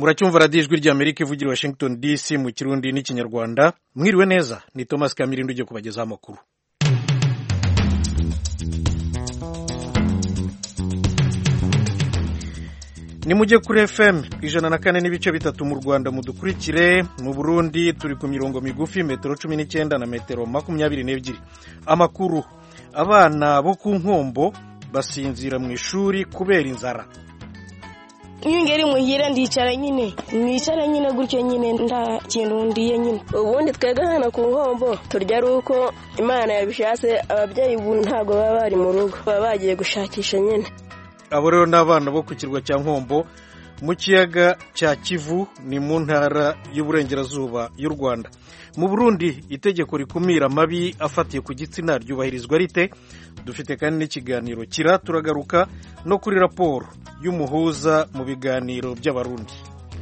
muracyumva radiyo ijwi ry'amerika ivugira i washington dc mu kirundi n'ikinyarwanda mwiriwe neza ni thomas kamirindi ugiye kubagezaho amakuru ni mujye kuri fm ijana na kane n'ibice bitatu mu rwanda mudukurikire mu burundi turi ku mirongo migufi metero cumi n'icyenda na metero makumyabiri n'ebyiri amakuru abana bo ku nkombo basinzira mu ishuri kubera inzara iyo ngeri muhira ndicara nyine mwicara nyine gutyo nyine nta kintu ndiye nyine ubundi twebwe hano ku nkombo turya ari uko imana yabishatse ababyeyi ubu ntabwo baba bari mu rugo baba bagiye gushakisha nyine abo rero ni abana bo ku kirwa cya nkombo mu kiyaga cya kivu ni mu ntara y'uburengerazuba y'u rwanda mu burundi itegeko rikumira amabi afatiye ku gitsina ryubahirizwa rite dufite kandi n'ikiganiro kira turagaruka no kuri raporo y'umuhuza mu biganiro by'abarundi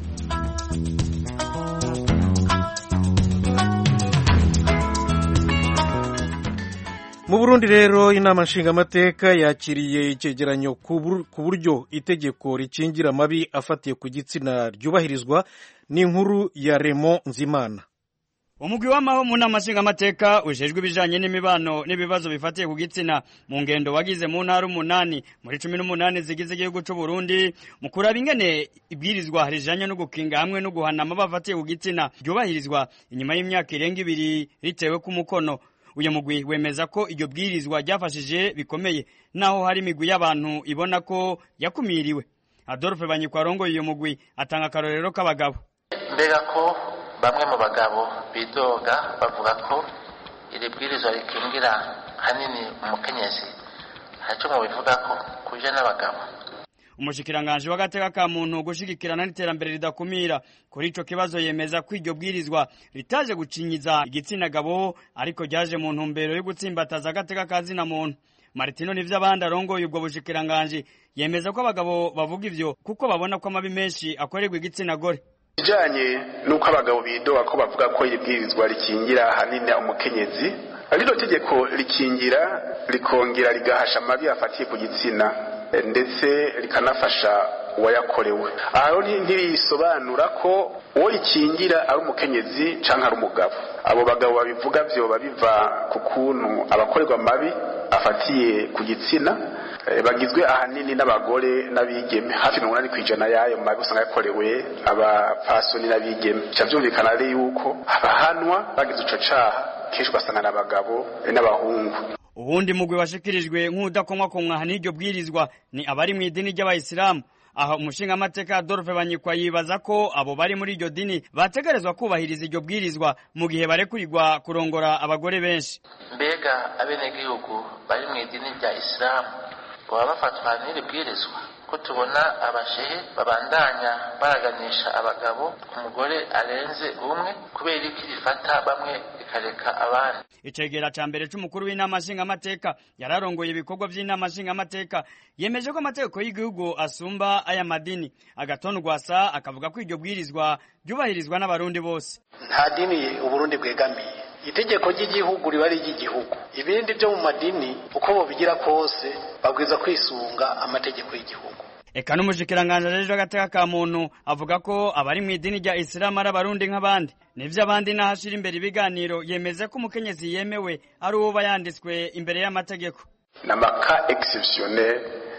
mu burundi rero inama nshingamateka yakiriye icyegeranyo ku buryo itegeko rikingira amabi afatiye ku gitsina ryubahirizwa n'inkuru ya remo nzimana umugwi w'amaho mu nama nshingamateka ujejwe ibijanye n'imibano n'ibibazo bifatiye ku gitsina mu ngendo wagize mu ntara umunani muri cumi n'umunani zigize igihugu c'u Burundi mu kuraba ingene ibwirizwa rijanye no gukinga hamwe no guhana amabi afatiye ku gitsina ryubahirizwa inyuma y'imyaka irenga ibiri ritewe ku mukono uyu mugwi wemeza ko iryo bwirizwa ryafashije bikomeye naho hari imigwi y'abantu ibona ko yakumiriwe adolphe banyikwa arongoye uyu mugwi atanga akarorero k'abagabo mbega ko bamwe mu bagabo bidoga bavuga ko iri bwirizwa rikingira hanini umukenyezi ntacyo mu bivuga ko kuje n'abagabo umushikiranganje w'agateka ka muntu gushigikirana n'iterambere ridakumira kuri ico kibazo yemeza ko iryo bwirizwa ritaje gucinyiza igitsina gabo ariko ryaje mu ntumbero yo gutsimbataza agateka ka zina muntu Martino nivyo abandi arongoye ubwo bushikiranganje yemeza ko abagabo bavuga ivyo kuko babona ko amabi menshi akorerwa igitsina gore ijanye nuko abagabo bidoga ko bavuga ko iri bwirizwa rikingira ahanini umukenyezi rino tegeko rikingira rikongera rigahasha amabi afatiye ku gitsina ndetse rikanafasha uwayakorewe aho ntirisobanura ko uwo rikingira ari umukenyezi cyangwa ari umugabo abo bagabo babivuga byoba biva ku kuntu abakorerwa amabi afatiye ku gitsina bagizwe ahanini n'abagore n'abigeme hafi mirongo inani ku ijana y'ayo mabi usanga yakorewe abapfasoni n'abigeme bica byumvikana rero yuko abahanwa bagize ico caha kenshi ugasanga n'abagabo n'abahungu ubundi mugwi washikirijwe nk'udakomwakomwa n'iryo bwirizwa ni abari mu idini ry'abayisilamu aho umushingamateka Adolphe Banyikwa yibaza ko abo bari muri iryo dini bategerezwa kubahiriza iryo bwirizwa mu gihe barekurirwa kurongora abagore benshi mbega abenegihugu bari mu idini rya isilamu baba bafatwa n'iri bwirizwa ko tubona abashehe babandanya baraganisha abagabo ku mugore arenze umwe kubera iki rifata bamwe rikareka abandi icegera ca mbere c'umukuru w'inama nshingamateka yararongoye ibikorwa vy'inama nshingamateka yemeje ko amategeko y'igihugu asumba aya madini agatonda rwasa akavuga ko iryo bwirizwa ryubahirizwa n'abarundi bose nta dini uburundi bwegamiye itegeko ry'igihugu riba ari iry'igihugu ibindi byo mu madini uko bobigira kose babwiza kwisunga amategeko y'igihugu eka n'umushikiranganje rero agateka ka muntu avuga ko abari mu idini rya isilamu ari abarundi nk'abandi nivyo abandi n'ahashira imbere ibiganiro yemeze ko umukenyezi yemewe ari uwo yanditswe imbere y'amategeko n'amaka exceptionnel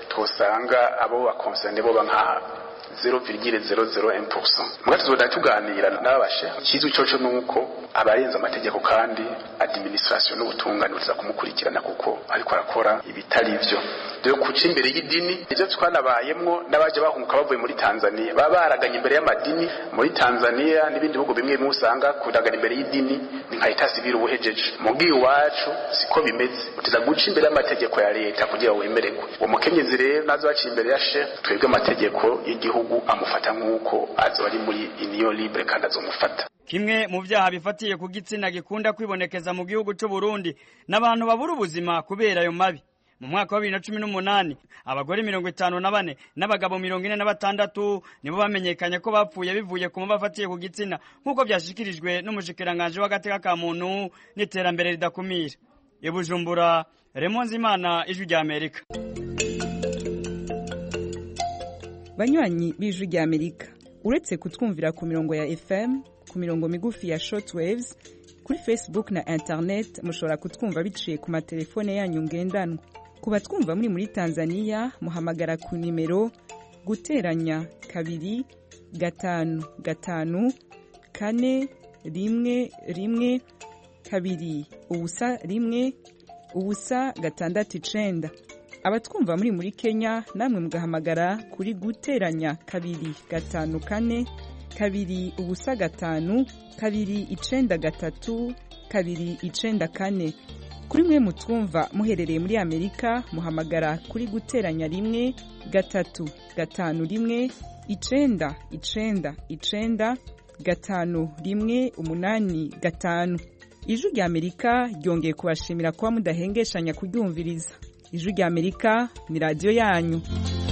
tosanga abo bakonserne boba nka 0,001% mugati tuzoda tuganira n'abashe ikizwi coco nuko abarenza amategeko kandi administration n'ubutungane buza kumukurikirana kuko ariko arakora ibitari ivyo rero kuca imbere y'idini ivyo twanabayemwo n'abaje bahunguka bavuye muri Tanzania baba baraganye imbere y'amadini muri Tanzania n'ibindi bihugu bimwe bimwe usanga kuragana imbere y'idini ni nka leta sivile ubuhejeje mugi iwacu siko bimeze utiza guca imbere y'amategeko ya leta kugira wemererwe uwo mukenyezi rero nazo baciye imbere ya she twebwe amategeko y'igihugu amufata nk'uko azo ari muri union libre kandi azomufata kimwe mu vyaha bifatiye ku gitsina gikunda kwibonekeza mu gihugu c'u Burundi n'abantu babura ubuzima kubera ayo mabi mu mwaka wa bibiri na cumi n'umunani abagore mirongo itanu na bane n'abagabo mirongo ine na batandatu nibo bamenyekanye ko bapfuye bivuye ku muba afatiye ku gitsina nk'uko vyashikirijwe n'umushikiranganje w'agateka ka muntu n'iterambere ridakumira ibujumbura remonzi imana ijwi rya amerika banywanyi b'ijwi rya amerika uretse kutwumvira ku mirongo ya fm ku mirongo migufi ya shortwaves kuri facebook na internet mushobora kutwumva biciye ku matelefone yanyu ngendanwa ku batwumva muri muri tanzania muhamagara ku nimero guteranya kabiri gatanu gatanu kane rimwe rimwe kabiri ubusa rimwe ubusa gatandatu icenda abatwumva muri muri kenya namwe mugahamagara kuri guteranya kabiri gatanu kane kabiri ubusa gatanu kabiri icenda gatatu kabiri icenda kane kuri mwe mutwumva muherereye muri amerika muhamagara kuri guteranya rimwe gatatu gatanu rimwe icenda icenda icenda gatanu rimwe umunani gatanu ijwi rya amerika ryongeye kubashimira kuba mudahengeshanya kuryumviriza ijwi rya amerika ni radiyo yanyu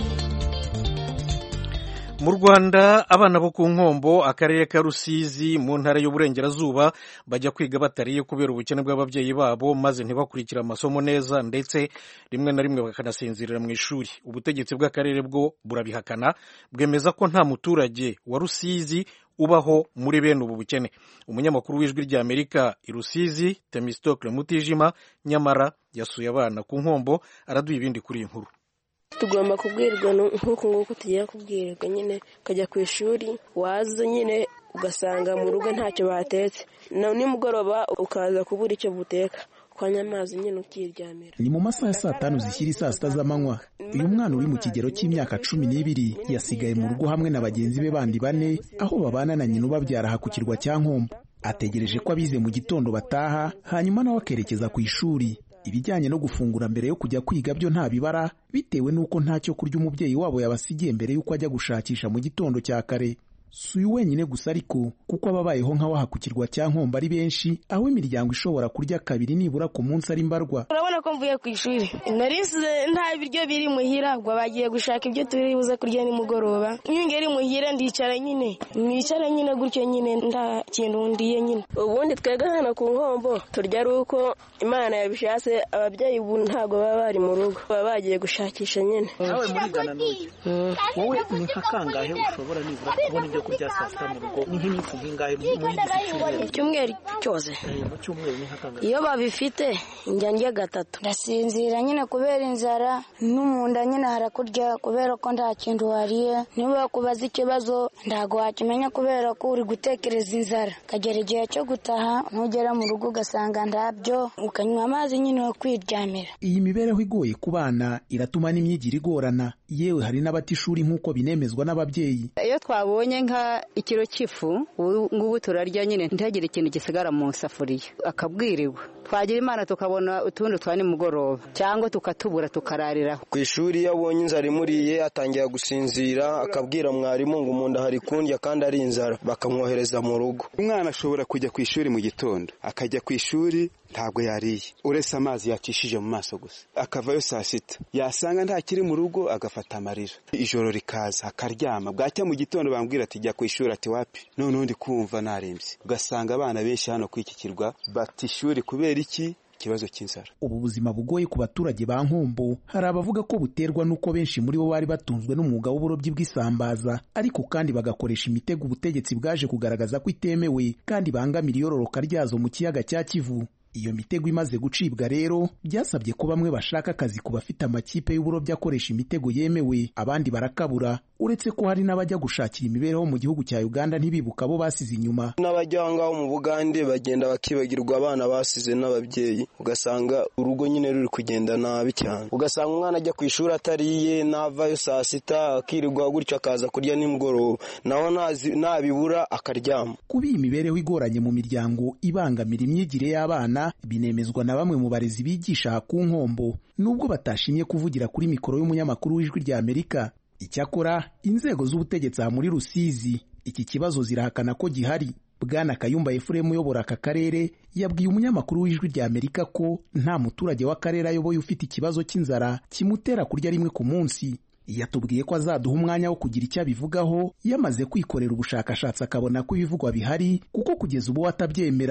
mu rwanda abana bo ku nkombo akarere ka rusizi mu ntara y'uburengerazuba bajya kwiga batariye kubera ubukene bw'ababyeyi babo maze ntibakurikire amasomo neza ndetse rimwe na rimwe bakanasinzirira mu ishuri ubutegetsi bw'akarere bwo burabihakana bwemeza ko nta muturage wa rusizi ubaho muri bene ubu bukene umunyamakuru w'ijwi rya amerika i rusizi temistokle mutijima nyamara yasuye abana ku nkombo araduha ibindi kuri iyi nkuru tugomba kubwirwa nk'uku nguku tugiye kubwirwa nyine ukajya ku ishuri waza nyine ugasanga mu rugo ntacyo batetse nimugoroba ukaza kubura icyo buteka ukanywa amazi nyine ukiryamira ni mu masaha ya saa tanu zishyira isaa sita z'amanywa uyu mwana uri mu kigero cy'imyaka cumi n'ibiri yasigaye mu rugo hamwe na bagenzi be bandi bane aho babana na nyina ubabyara aha ku kirwa cya nkombo ategereje ko abize mu gitondo bataha hanyuma nawe akerekeza ku ishuri ibijyanye no gufungura mbere yo kujya kwiga byo nta bibara bitewe n'uko ntacyo kurya umubyeyi wabo yabasigiye mbere y'uko ajya gushakisha mu gitondo cya kare si uyu wenyine gusa ariko kuko ababayeho nk'abaha ku kirwa cya nkombo ari benshi aho imiryango ishobora kurya kabiri nibura ku munsi ari mbarwa urabona ko mvuye ku ishuri narisize nta biryo biri muhira ubwo bagiye gushaka ibyo turi buze kurya nimugoroba iyo ngeri muhira ndicara nyine mwicara nyine gutyo nyine nta kintu ndiye nyine ubundi twebwe hano ku nkombo turya ari uko imana yabishatse ababyeyi ubu ntabwo baba bari mu rugo baba bagiye gushakisha nyine nawe murigana n'uyu wowe ni nka kangahe ushobora nibura kubona ibyo kurya saa sita mu rugo ni nk'iminsi nk'ingahe muri iki cyumweru icyumweru cyose mu cyumweru ni nka kangahe iyo babifite njya ndya gatatu ndasinzira nyine kubera inzara no mu nda nyine harakurya kubera ko nta kintu wariye niba kubaza ikibazo ntabwo wakimenya kubera ko uri gutekereza inzara ukagera igihe cyo gutaha ntugera mu rugo ugasanga ndabyo ukanywa amazi nyine wo kwiryamira iyi mibereho igoye ku bana iratuma n'imyigire igorana yewe hari n'abata ishuri nk'uko binemezwa n'ababyeyi iyo twabonye nka ikiro cy'ifu ubu ngubu turarya nyine ntihagire ikintu gisigara mu isafuriya akabwirirwa twagira imana tukabona utundi twa nimugoroba cyangwa tukatubura tukarariraho ku ishuri iyo abonye inzara imuriye atangira gusinzira akabwira mwarimu ngo umuntu hari kundya kandi ari inzara bakamwohereza mu rugo umwana ashobora kujya ku ishuri mu gitondo akajya ku ishuri ntabwo yariye uretse amazi yacishije mu maso gusa akavayo saa sita yasanga ntakiri mu rugo agafata amarira ijoro rikaza akaryama bwacya mu gitondo bambwira ati jya ku ishuri ati wapi noneho ndi kumva narembye ugasanga abana benshi hano kuri iki kirwa bata ishuri kubera iki ikibazo cy'inzara ubu buzima bugoye ku baturage ba nkombo hari abavuga ko buterwa n'uko benshi muri bo bari batunzwe n'umwuga w'uburobyi bw'isambaza ariko kandi bagakoresha imitego ubutegetsi bwaje kugaragaza ko itemewe kandi bangamira iyororoka ryazo mu kiyaga cya kivu iyo mitego imaze gucibwa rero byasabye ko bamwe bashaka akazi ku bafite amakipe y'uburobyi akoresha imitego yemewe abandi barakabura uretse ko hari n'abajya gushakira imibereho mu gihugu cya uganda ntibibuka abo basize inyuma n'abajya aho ngaho mu bugande bagenda bakibagirwa abana basize n'ababyeyi ugasanga urugo nyine ruri kugenda nabi cyane ugasanga umwana ajya ku ishuri atariye navayo saa sita akirirwa gutyo akaza kurya nimugoroba naho nabibura akaryama kuba iyi mibereho igoranye mu miryango ibangamira imyigire y'abana binemezwa na bamwe mu barezi bigisha aha ku nkombo nubwo batashimye kuvugira kuri mikoro y'umunyamakuru w'ijwi rya amerika icyakora inzego z'ubutegetsi aha muri rusizi iki kibazo zirahakana ko gihari bwana kayumba efuremu uyobora aka karere yabwiye umunyamakuru w'ijwi rya amerika ko nta muturage w'akarere ayoboye ufite ikibazo cy'inzara kimutera kurya rimwe ku munsi yatubwiye ko azaduha umwanya wo kugira icyo abivugaho yamaze kwikorera ubushakashatsi akabona ko ibivugwa bihari kuko kugeza ubu atabyemera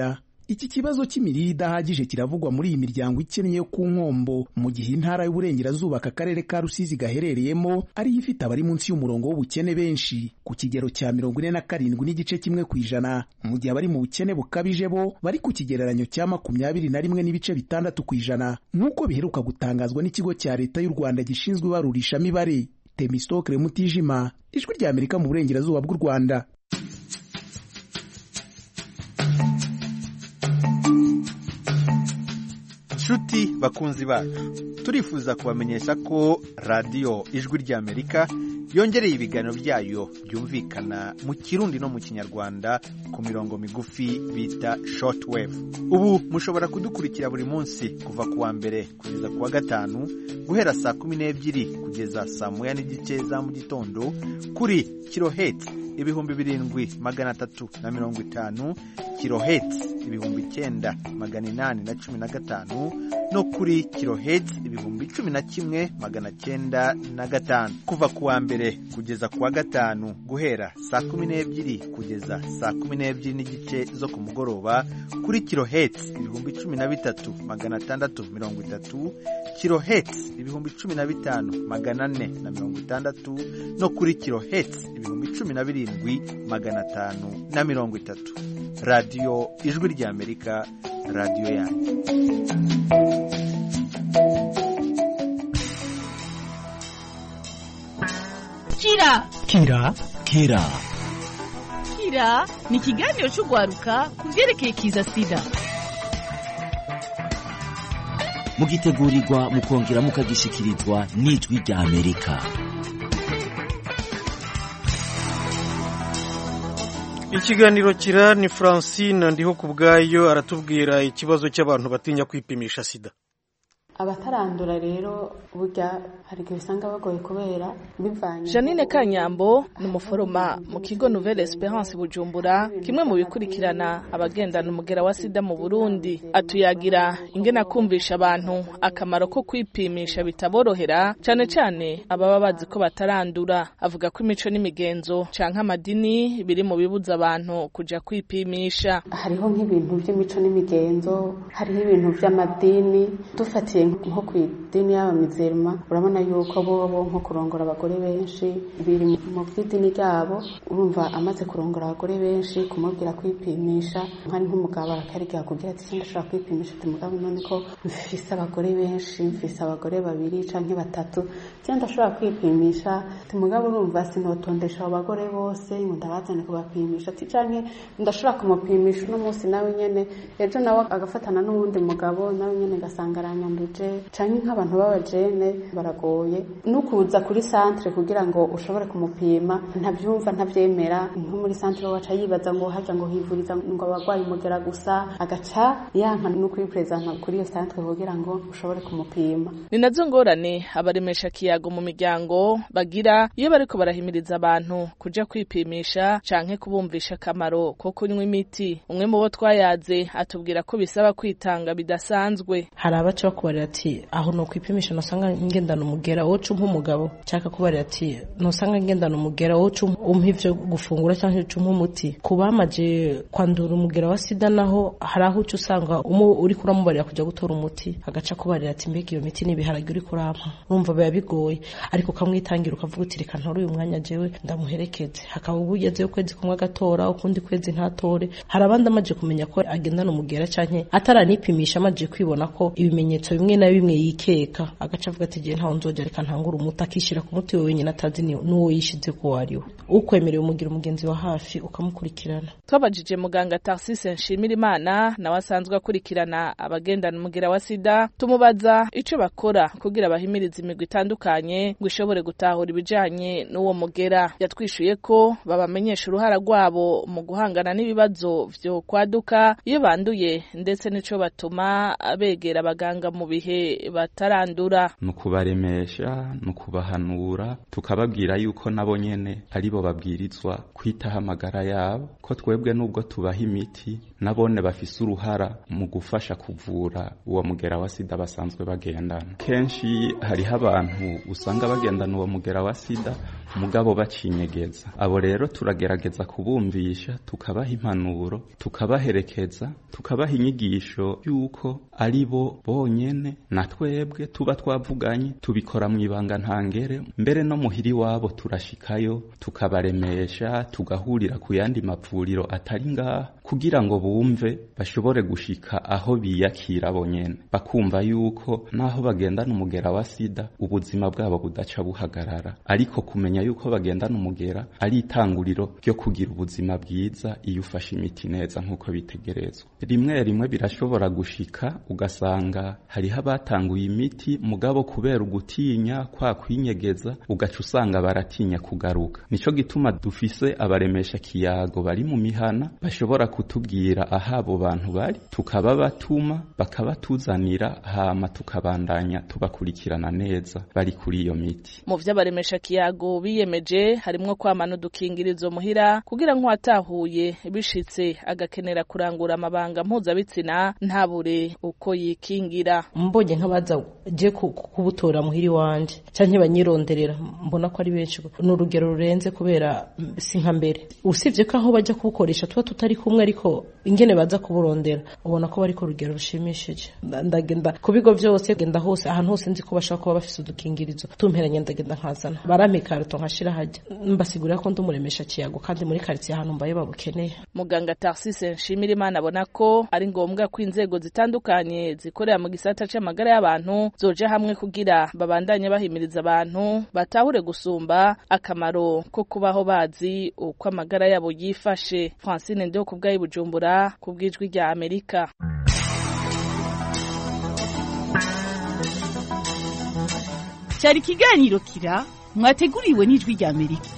iki kibazo cy'imirire idahagije kiravugwa muri iyi miryango ikennye yo ku nkombo mu gihe intara y'uburengerazuba aka karere ka rusizi gaherereyemo ariyo ifite abari munsi y'umurongo w'ubukene benshi ku kigero cya mirongo ine na karindwi n'igice kimwe ku ijana mu gihe abari mu bukene bukabije bo bari ku kigereranyo cya makumyabiri na rimwe n'ibice bitandatu ku ijana nk'uko biheruka gutangazwa n'ikigo cya leta y'u rwanda gishinzwe ibarurishamibare temistokere mutijima ijwi rya amerika mu burengerazuba bw'u rwanda nshuti bakunzi bacu turifuza kubamenyesha ko radiyo ijwi ry'amerika yongereye ibiganiro byayo byumvikana mu kirundi no mu kinyarwanda ku mirongo migufi bita shortwave ubu mushobora kudukurikira buri munsi kuva ku wa mbere kugeza ku wa gatanu guhera saa kumi n'ebyiri kugeza saa moya n'igice za mu gitondo kuri kiloheti ibihumbi birindwi magana atatu na mirongo itanu kiloheti ibihumbi icyenda magana inani na cumi na gatanu no kuri kiloheti ibihumbi cumi na kimwe magana cyenda na gatanu kuva ku wa mbere kugeza ku wa gatanu guhera saa kumi n'ebyiri kugeza saa kumi n'ebyiri n'igice zo ku mugoroba kuri kiloheti ibihumbi cumi na bitatu magana atandatu mirongo itatu kiloheti ibihumbi cumi na bitanu magana ane na mirongo itandatu no kuri kiloheti ibihumbi cumi na birindwi magana atanu na mirongo itatu radiyo ijwi ry'amerika radiyo yanyu kira kira kira kira ni ikiganiro cy'urwaruka ku byerekeye kiza sida mugitegurirwa mukongera mukagishikirizwa n'ijwi rya amerika ikiganiro kira ni francine ndiho ku bwayo aratubwira ikibazo cy'abantu batinya kwipimisha sida abatarandura rero burya hari igihe usanga bagoye kubera bivanye janine kanyambo ni umuforoma mu kigo nouvelle esperance bujumbura kimwe mu bikurikirana abagendana umugera wa sida mu burundi atuyagira ingena kumvisha abantu akamaro ko kwipimisha bitaborohera cyane cyane ababa bazi ko batarandura avuga ko imico n'imigenzo canke amadini biri mu bibuza abantu kuja kwipimisha hariho nk'ibintu by'imico n'imigenzo hariho ibintu by'amadini dufatiye nko ku idini y'abamizerima urabona yuko bobo nko kurongora abagore benshi biri mu by'idini ryabo urumva amaze kurongora abagore benshi kumubwira kwipimisha nkari nk'umugabo arakarigera kugira ati sindi ashobora kwipimisha ati mugabo none ko mfise abagore benshi mfise abagore babiri canke batatu cyangwa ndashobora kwipimisha ati mugabo urumva sinotondesha abo bagore bose ngo ndabazane kubapimisha ati canke ndashobora kumupimisha uno munsi nawe nyene ejo nawe agafatana n'uwundi mugabo nawe nyene gasanga aranyanduje canke nk'abantu b'abajene baragoye nukuza kuri centre kugira ngo ushobore kumupima ntabyumva ntabyemera nko muri centre waca yibaza ngo haja ngo hivuriza ngo abagwayi umugera gusa agaca yanka no kwipresenta kuri iyo centre kugira ngo ushobore kumupima ni nazo ngorane abaremesha kiyago mu miryango bagira iyo bariko barahimiriza abantu kuja kwipimisha canke kubumvisha akamaro ko kunywa imiti umwe mu bo twayaze atubwira ko bisaba kwitanga bidasanzwe hari abaca bakubarira ati aho no kwipimisha nosanga ngendana umugera woca umpa umugabo cyaka kubarira ati nosanga ngendana umugera woca umpa ivyo gufungura cyangwa uca umpa umuti ku bamaje kwandura umugera wa sida naho hari aho uca usanga umwe uri kuramubarira kujya gutora umuti agaca kubarira ati mbega iyo miti n'ibiharage uri kurampa urumva biba bigoye ariko ukamwitangira ukavuga uti reka ntore uyu mwanya jewe ndamuherekeze hakaba ubu ugezeyo ukwezi kumwe agatora ukundi kwezi ntatore hari abandi amaje kumenya ko agendana umugera canke ataranipimisha amaje kwibona ko ibimenyetso bimwe na bimwe yikeka agaca avuga ati igihe ntawe nzogera reka ntangure umuti akishyira ku muti we wenyine atazi n'uwo yishize ko ari we ukwemerewe umugira umugenzi wa hafi ukamukurikirana twabajije muganga tarsise nshimira imana nawe asanzwe akurikirana abagendana umugera wa sida tumubaza ico bakora kugira bahimirize imigwi itandukanye ngo ishobore gutahura ibijanye n'uwo mugera yatwishuye ko babamenyesha uruhara rwabo mu guhangana n'ibibazo vyo kwaduka iyo banduye ndetse n'ico batuma begera abaganga mu bihe batarandura ni ukubaremesha ni ukubahanura tukababwira yuko nabo nyene aribo babwirizwa kwitaho amagara yabo ko twebwe nubwo tubaha imiti nabone bafise uruhara mu gufasha kuvura uwo mugera wa sida basanzwe bagendana kenshi hariho abantu usanga bagendana uwo mugera wa sida mugabo bacinyegeza abo rero turagerageza kubumvisha tukabaha impanuro tukabaherekeza tukabaha inyigisho y'uko ari bo bonyene na twebwe tuba twavuganye tubikora mu ibanga ntangere mbere no muhiri wabo turashikayo tukabaremesha tugahurira ku yandi mavuriro atari ngaha kugira ngo bumve bashobore gushika aho biyakira bonyene bakumva yuko naho bagendana umugera wa sida ubuzima bwabo budaca buhagarara ariko kumenya yuko bagendana umugera ari itanguriro ryo kugira ubuzima bwiza iyo ufashe imiti neza nk'uko bitegerezwa rimwe rimwe birashobora gushika ugasanga hariho abatanguye imiti mugabo kubera ugutinya kwa kwinyegeza ugaca usanga baratinya kugaruka nico gituma dufise abaremesha kiyago bari mu mihana bashobora kutubwira aho abo bantu bari tukaba batuma bakabatuzanira hama tukabandanya tubakurikirana neza bari kuri iyo miti mu vy'abaremesha kiyago biyemeje harimwo kwamana udukingirizo muhira kugira nk'uwatahuye bishitse agakenera kurangura amabanga mpuzabitsina ntabure uko yikingira mbonye nk'abaza je kubutora muhiri wanje canke banyironderera mbona ko ari benshi ni urugero rurenze kubera si nka mbere usibye ko aho bajya kubukoresha tuba tutari kumwe ariko ingene baza kuburondera ubona ko bari ku rugero rushimishije ndagenda ku bigo byose genda hose ahantu hose nzi ko bashobora kuba bafise udukingirizo tumperanye ndagenda nkazana barampa ikarito nkashira hajya mbasigurira ko ndumuremesha kiyago kandi muri karitsiye ahantu mbaye babukeneye muganga Tarsise Nshimira Imana abona ko ari ngombwa ko inzego zitandukanye zikorera mu gisata c'amagara y'abantu zoje hamwe kugira babandanye bahimiriza abantu batahure gusumba akamaro ko kubaho bazi uko amagara yabo yifashe Francine Ndeho kubwayi Bujumbura kubwijwi rya Amerika cyari ikiganiro kira mwateguriwe n'ijwi rya Amerika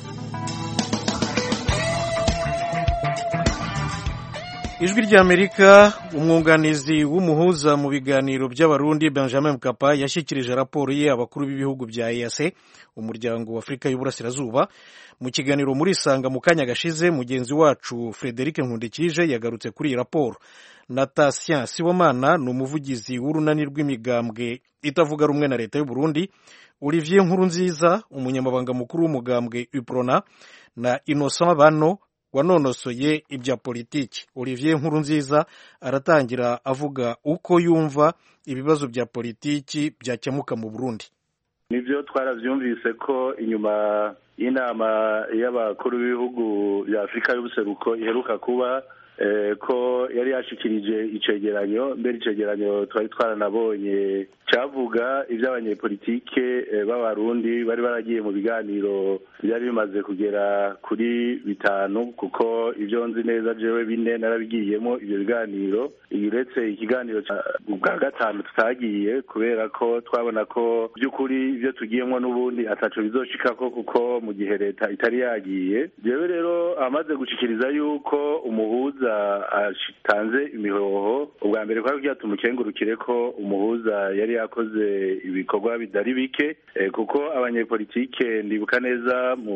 ijwi ry'amerika umwunganizi w'umuhuza mu biganiro by'abarundi benjamin mkapa yashyikirije raporo ye abakuru b'ibihugu bya eac umuryango w'afurika y'uburasirazuba mu kiganiro muri isanga mu kanya gashize mugenzi wacu frederic nkundikije yagarutse kuri iyi raporo natasien sibomana ni umuvugizi w'urunani rw'imigambwe itavuga rumwe na leta y'u Burundi olivier nkurunziza umunyamabanga mukuru w'umugambwe uprona na innocent bano wanonosoye ibya politiki olivier nkurunziza aratangira avuga uko yumva ibibazo bya politiki byakemuka mu burundi nibyo twarabyumvise ko inyuma y'inama y'abakuru b'ibihugu bya afurika y'ubuseruko iheruka kuba ko yari yashikirije icegeranyo mbere icegeranyo twari twaranabonye cyavuga iby'abanyepolitike b'abarundi bari baragiye mu biganiro byari bimaze kugera kuri bitanu kuko ibyo nzi neza jewe bine narabigiyemo ibyo biganiro uretse ikiganiro bwa gatanu tutagiye kubera ko twabona ko by'ukuri ibyo tugiyemo n'ubundi ataco bizoshikako kuko mu gihe leta itari yagiye jewe rero amaze gushikiriza yuko umuhuza atanze imihoho ubwa mbere kwari kugira tumukengurukire ko umuhuza yari yakoze ibikorwa bitari bike kuko abanyepolitike ndibuka neza mu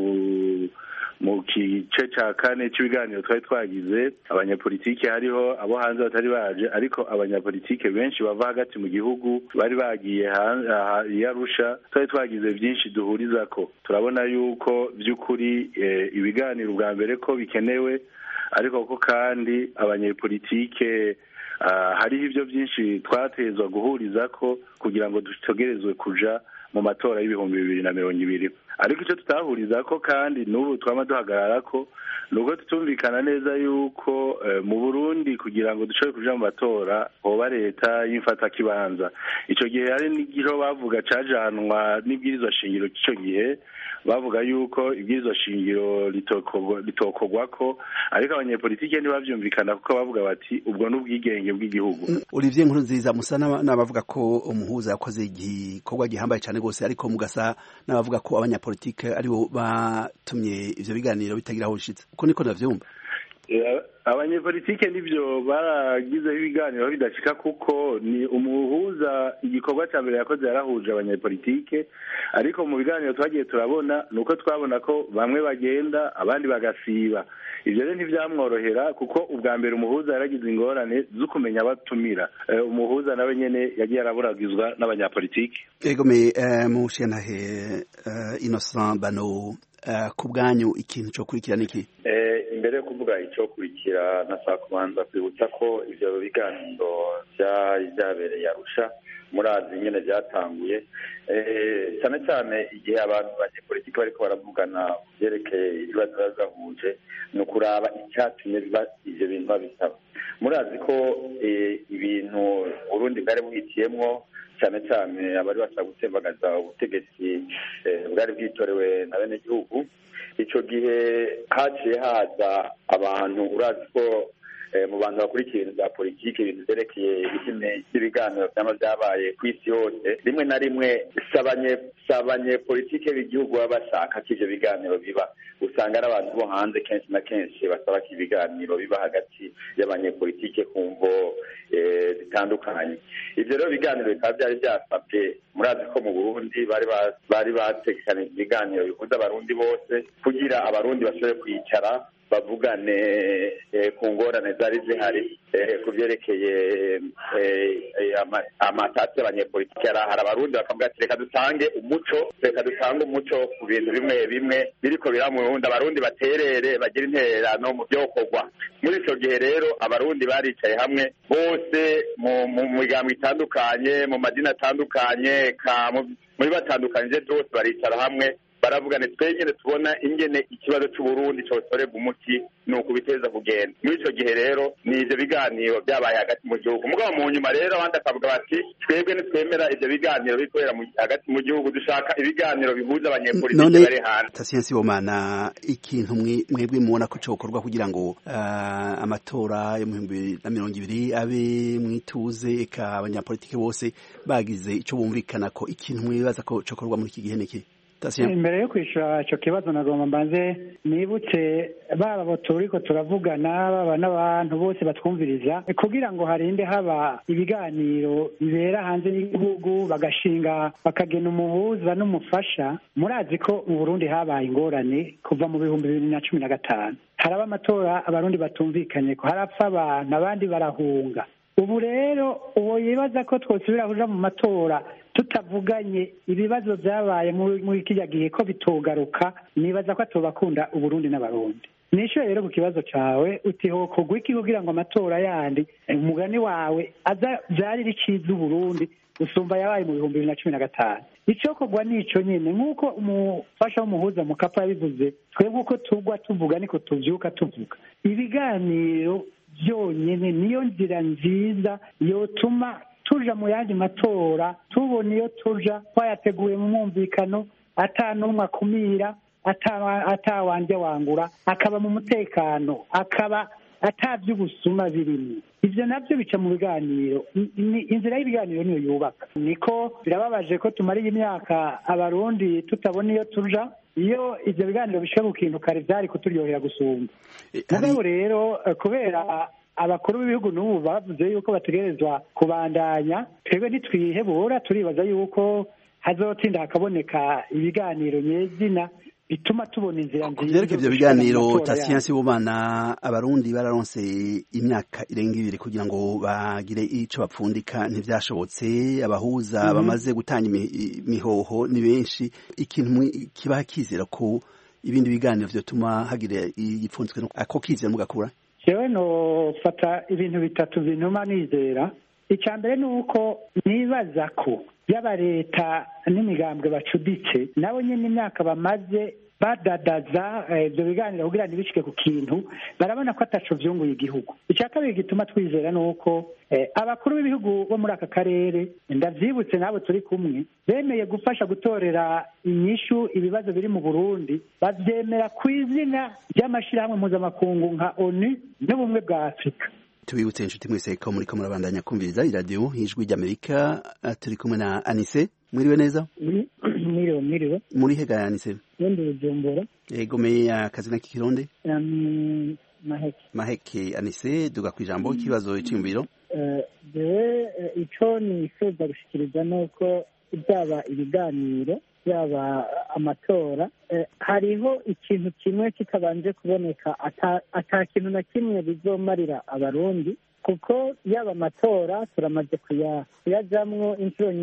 mu gice cya kane cy'ibiganiro twari twagize abanyapolitike hariho abo hanze batari baje ariko abanyapolitike benshi bava hagati mu gihugu bari bagiye i Arusha twari twagize byinshi duhuriza ko turabona yuko by'ukuri ibiganiro ubwa mbere ko bikenewe ariko ko kandi abanyepolitike hariho ibyo byinshi twatezwa guhuriza ko kugira ngo dutegerezwe kuja mu matora y'ibihumbi bibiri na mirongo ibiri ariko icyo tutahuriza ko kandi n'ubu twaba duhagarara ko ni uko tutumvikana neza yuko mu burundi kugira ngo dushobore kuja mu matora hoba leta y'imfatakibanza icyo gihe hari n'igiro bavuga cajanwa n'ibwirizwa shingiro cy'icyo gihe bavuga yuko ibwirizwa shingiro ritokorwa ko ariko abanyepolitike ntibavyumvikana kuko bavuga bati ubwo ni ubwigenge bw'igihugu olivier nkuru nziza musa n'abavuga ko umuhuza yakoze igikorwa gihambaye cyane rwose ariko mugasa n'abavuga ko abanyapolitike aribo batumye ivyo biganiro bitagira aho bishitse uko niko navyumva abanyepolitike nibyo baragizeho ibiganiro bidashika kuko ni umuhuza igikorwa cya mbere yakoze yarahuje abanyepolitike ariko mu biganiro twagiye turabona ni uko twabona ko bamwe bagenda abandi bagasiba ibyo rero ntibyamworohera kuko ubwa mbere umuhuza yaragize ingorane zo kumenya abatumira umuhuza nawe nyene yagiye araburagizwa n'abanyapolitike egome mushentahe innocent bano ku bwanyu ikintu cyo kurikira niki imbere yo kuvuga icyo kurikira nashaka kubanza kwibutsa ko ibyo biganiro byari byabereye arusha murazi nyine byatanguye cyane cyane igihe abantu banyepolitiki bariko baravugana ku byerekeye ibibazo biba bibahuje ni ukuraba icyatumye ibyo bintu babisaba murazi ko ibintu burundi bwari buhitiyemwo cyane cyane abari bashaka gutembagaza ubutegetsi bwari bwitorewe na bene gihugu icyo gihe haciye haza abantu urazi ko mu bantu bakurikiye ibintu bya politiki ibintu byerekeye ibiganiro byaba byabaye ku isi yose rimwe na rimwe si abanyepolitike b'igihugu baba bashaka ko ibyo biganiro biba usanga ari abantu bo hanze kenshi na kenshi basaba ko ibiganiro biba hagati y'abanyepolitike ku mvo zitandukanye ibyo rero biganiro bikaba byari byasabwe murazi ko mu burundi bari batekanije ibiganiro bihuza abarundi bose kugira abarundi bashobore kwicara bavugane ku ngorane zari zihari ku byerekeye amatasi y'abanyepolitiki yari ahari abarundi bakavuga ati reka dutange umuco reka dutange umuco ku bintu bimwe bimwe biriko bira mu burundi abarundi baterere bagire intererano mu byokorwa muri icyo gihe rero abarundi baricaye hamwe bose mu migambo itandukanye mu madini atandukanye muri batandukanyije byose baricara hamwe baravugane twegene tubona ingene ikibazo cy'uburundi cyosorerwa umuti ni ukubiteza kugenda muri icyo gihe rero ni ibyo biganiro byabaye hagati mu gihugu mugabo mu nyuma rero abandi akavuga bati twebwe ntitwemera ibyo biganiro bikorera hagati mu gihugu dushaka ibiganiro bihuza abanyepolitiki bari hanze tasiyansi bomana ikintu mwebwe mubona ko cyokorwa kugira ngo amatora yo mu bihumbi bibiri na mirongo ibiri abe mwituze eka abanyapolitiki bose bagize icyo bumvikana ko ikintu mwibaza ko cyokorwa muri iki gihe niki imbere yo kwishyura icyo kibazo nagomba mbanze nibutse baba abo turiko turavugana baba n'abantu bose batwumviriza kugira ngo harinde haba ibiganiro bibera hanze y'igihugu bagashinga bakagena umuhuza n'umufasha murazi ko mu burundi habaye ingorane kuva mu bihumbi bibiri na cumi na gatanu haraba amatora abarundi batumvikanye ko harapfa abantu abandi barahunga ubu rero uwo yibaza ko twosubira kuja mu matora tutavuganye ibibazo byabaye muri kiriya gihe ko bitogaruka nibaza ko atobakunda uburundi n'abarundi nishyuye rero ku kibazo cyawe uti hokogwa iki kugira ngo amatora yandi umugani wawe aza byarire icyiza uburundi usumba yabaye mu bihumbi bibiri na cumi na gatanu icyokorwa ni icyo nyine nk'uko umufasha w'umuhuza mu kapa yabivuze twe nk'uko tugwa tuvuga niko tubyuka tuvuga ibiganiro byonyine niyo nzira nziza yotuma tuja mu yandi matora tubona iyo tuja twayateguye mu mwumvikano atanumwe akumira atawanje wangura akaba mu mutekano akaba ataby'ubusuma birimo ibyo nabyo bica mu biganiro inzira y'ibiganiro niyo yubaka niko birababaje ko tumariye imyaka abarundi tutabona iyo tuja iyo ibyo biganiro bishika ku kintu kare byari kuturyohera gusumba mugabo rero kubera abakuru b'ibihugu n'ubu bavuze yuko bategerezwa kubandanya twebwe ntitwihebura turibaza yuko hazotinda hakaboneka ibiganiro nyezina bituma tubona inzira nziza kubyerekeye ibyo biganiro tasiyansi bumana abarundi bararonse imyaka irenga ibiri kugira ngo bagire ico bapfundika ntivyashobotse abahuza bamaze gutanga imihoho ni benshi ikintu kibaha kizera ko ibindi biganiro vyotuma hagira igipfunzwe ako kizera mugakura jewe nofata ibintu bitatu bintuma nizera icya mbere ni uko nibaza ko yaba leta n'imigambwe bacuditse nabo nyine imyaka bamaze badadaza ibyo biganiro kugira ntibishike ku kintu barabona ko ataco vyunguye igihugu icya kabiri gituma twizera ni uko abakuru b'ibihugu bo muri aka karere ndavyibutse n'abo turi kumwe bemeye gufasha gutorera inyishu ibibazo biri mu burundi bavyemera ku izina ry'amashirahamwe mpuzamakungu nka onu n'ubumwe bwa afurika tubibutse inshuti mwese ko muri ko murabandanya kumviriza iradiyo ijwi ry'amerika turi kumwe na anise mwiriwe neza mwiriwe mwiriwe muri hega ya anise ndi bujumbura yego me akazina k'ikirundi maheke maheke anise duga ku ijambo ikibazo cyiyumviro jewe ico nifuza gushikiriza ni uko byaba ibiganiro byaba amatora hariho ikintu kimwe kitabanje kuboneka ata kintu na kimwe bizomarira abarundi kuko yaba amatora turamaze kuyajamwo inshuro nyinshi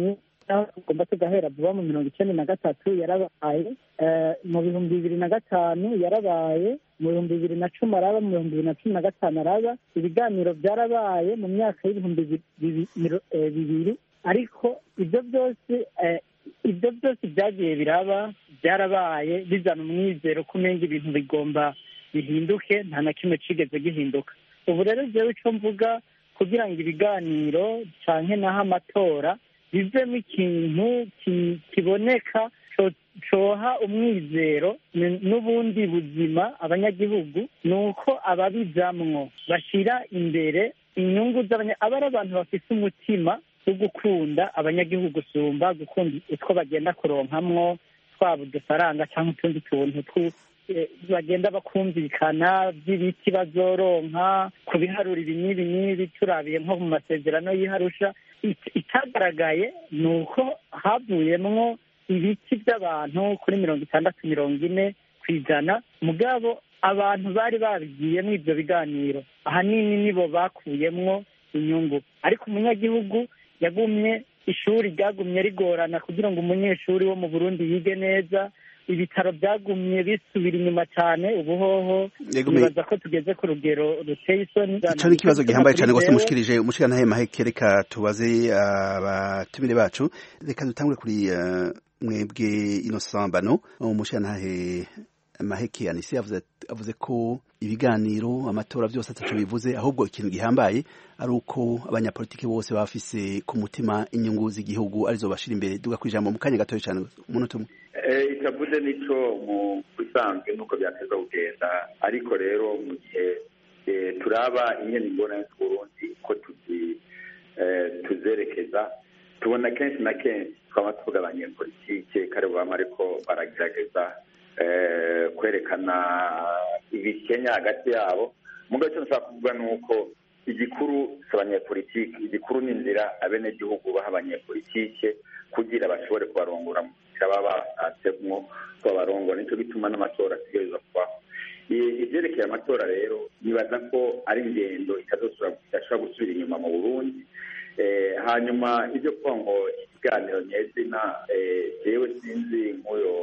naho tugomba tugahera vuba mu mirongo icyenda na gatatu yarabaye mu bihumbi bibiri na gatanu yarabaye mu bihumbi bibiri na cumi araba mu bihumbi bibiri na cumi na gatanu araba ibiganiro byarabaye mu myaka y'ibihumbi bibiri ariko ibyo byose ibyo byose byagiye biraba byarabaye bizana umwizero ko umenga ibintu bigomba bihinduke nta na kimwe kigeze gihinduka ubu rero jewe icyo mvuga kugira ngo ibiganiro canke naho amatora bivemo ikintu kiboneka coha umwizero n'ubundi buzima abanyagihugu ni uko ababijamwo bashyira imbere inyungu z'abanya aba ari abantu bafite umutima wo gukunda abanyagihugu gusumba gukunda utwo bagenda kuronkamwo twaba udufaranga cyangwa utundi tuntu bagenda bakumvikana by'ibiti bazoronka ku biharura ibi n'ibi n'ibi turabiye nko mu masezerano y'iharusha itagaragaye ni uko havuyemwo ibiti by'abantu kuri mirongo itandatu mirongo ine ku ijana mugabo abantu bari babigiyemo ibyo biganiro ahanini nibo bakuyemwo inyungu ariko umunyagihugu yagumye ishuri ryagumye rigorana kugira ngo umunyeshuri wo mu burundi yige neza ibitaro byagumye bisubira inyuma cyane ubuhoho nibaza ko tugeze ku rugero ruteye isoni icyo ni ikibazo gihambaye cyane rwose mushikirije umushirantahe maheke reka tubaze abatumire bacu reka dutangure kuri mwebwe ino sambano umushirantahe maheke anise avuze ko ibiganiro amatora byose atatu bivuze ahubwo ikintu gihambaye ari uko abanyapolitiki bose bafise ku mutima inyungu z'igihugu arizo bashira imbere duga ku ijambo mu kanya gatoya cyane umunota umwe itavuze nico mu bisanzwe nuko byateza kugenda ariko rero mu gihe turaba ingene ingorane z'uburundi ko tuzerekeza tubona kenshi na kenshi twaba tuvuga abanyepolitike kare bama ariko baragerageza kwerekana ibikenya hagati yabo mu gace nshaka kuvuga ni uko igikuru si abanyepolitike igikuru ni inzira abenegihugu baha abanyepolitike kugira bashobore kubarongora mu nzira baba basanzemwo ko babarongora nicyo gituma n'amatora ategereza kubaho ibyerekeye amatora rero nibaza ko ari ingendo idashobora gusubira inyuma mu burundi hanyuma ibyo kuvuga ngo ikiganiro nyezina jewe sinzi nk'uyo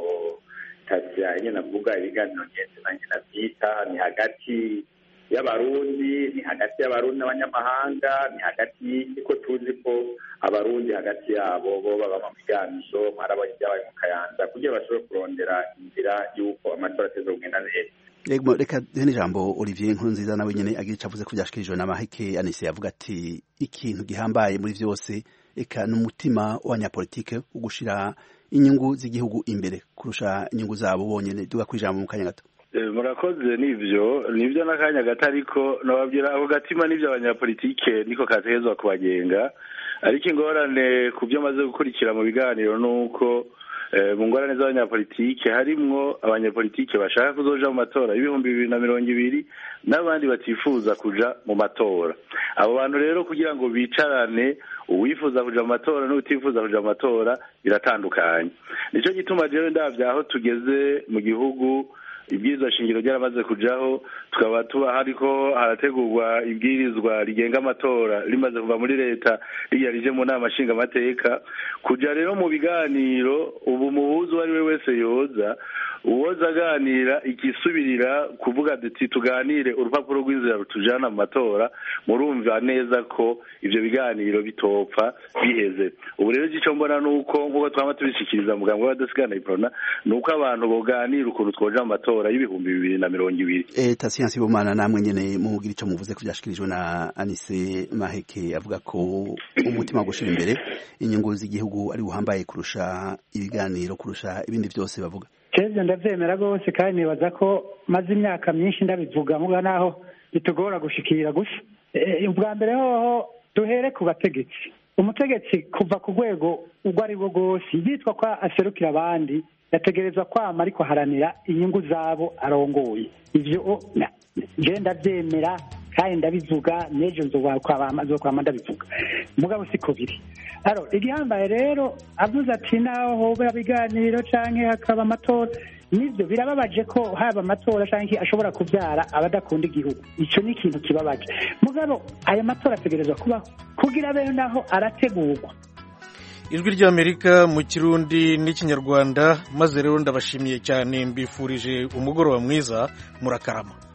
tasiya nyine avuga ibiganiro nyezina nyine byita ni hagati y'abarundi ni hagati y'abarundi n'abanyamahanga ni hagati ko tuzi ko abarundi hagati yabo bo baba mu biganiro mwarabonye ibyabaye mu kayanza kugira bashobore kurondera inzira y'uko amatora ateza kugenda neza Ego reka duhe n'ijambo Olivier Nkurunziza nawe nyene agira ico avuze ko byashikirijwe na Maheke Anise yavuga ati ikintu gihambaye muri vyose eka n'umutima w'abanyapolitike wo gushira inyungu z'igihugu imbere kurusha inyungu zabo bonyene duga ku ijambo mu kanya gato murakoze nivyo nivyo n'akanya gato ariko nababwira ako gatima n'ivyo abanyapolitike niko kategezwa kubagenga ariko ingorane ku byo maze gukurikira mu biganiro nuko mu ngorane z'abanyapolitike harimwo abanyapolitike bashaka kuzoja mu matora y'ibihumbi bibiri na mirongo ibiri n'abandi batifuza kuja mu matora abo bantu rero kugira ngo bicarane uwifuza kuja mu matora n'utifuza kuja mu matora biratandukanye nico gituma jewe ndavya aho tugeze mu gihugu ibwirizwa shingiro ryaramaze kujaho tukaba tuba hariko harategurwa ibwirizwa rigenga amatora rimaze kuva muri leta riya rije mu nama nshingamateka kuja rero mu biganiro ubu muhuzi uwo ari we wese yoza uwoza aganira igisubirira kuvuga duti tuganire urupapuro rw'inzira rutujana mu matora murumva neza ko ivyo biganiro bitopfa biheze ubu rero ico mbona nuko nk'uko twama tubishikiriza muganga w'abadasigana iprona ni uko abantu boganira ukuntu twoja mu matora y'ibihumbi bibiri na mirongo ibiri eta siyansi bumana namwe nyene mugira ico muvuze ko vyashikirijwe na Anise Maheke avuga ko umutima wo gushira imbere inyungu z'igihugu ari buhambaye kurusha ibiganiro kurusha ibindi vyose bavuga keze ndavyemera rwose kandi nibaza ko maze imyaka myinshi ndabivuga muga naho bitugora gushikira gusa ubwa mbere hoho duhere ku bategetsi umutegetsi kuva ku rwego urwo ari rwo rwose yitwa ko aserukira abandi yategerezwa kwama ariko haranira inyungu zabo arongoye ivyo je ndavyemera kandi ndabivuga n'ejo nzokwama ndabivuga mugabo siko biri aro igihambaye rero avuze ati naho hoba ibiganiro canke hakaba amatora nivyo birababaje ko haba amatora canke ashobora kuvyara abadakunda igihugu ico ni ikintu kibabaje mugabo aya matora ategerezwa kubaho kugira abeho naho arategurwa ijwi ry'amerika mu kirundi n'ikinyarwanda maze rero ndabashimiye cyane mbifurije umugoroba mwiza murakarama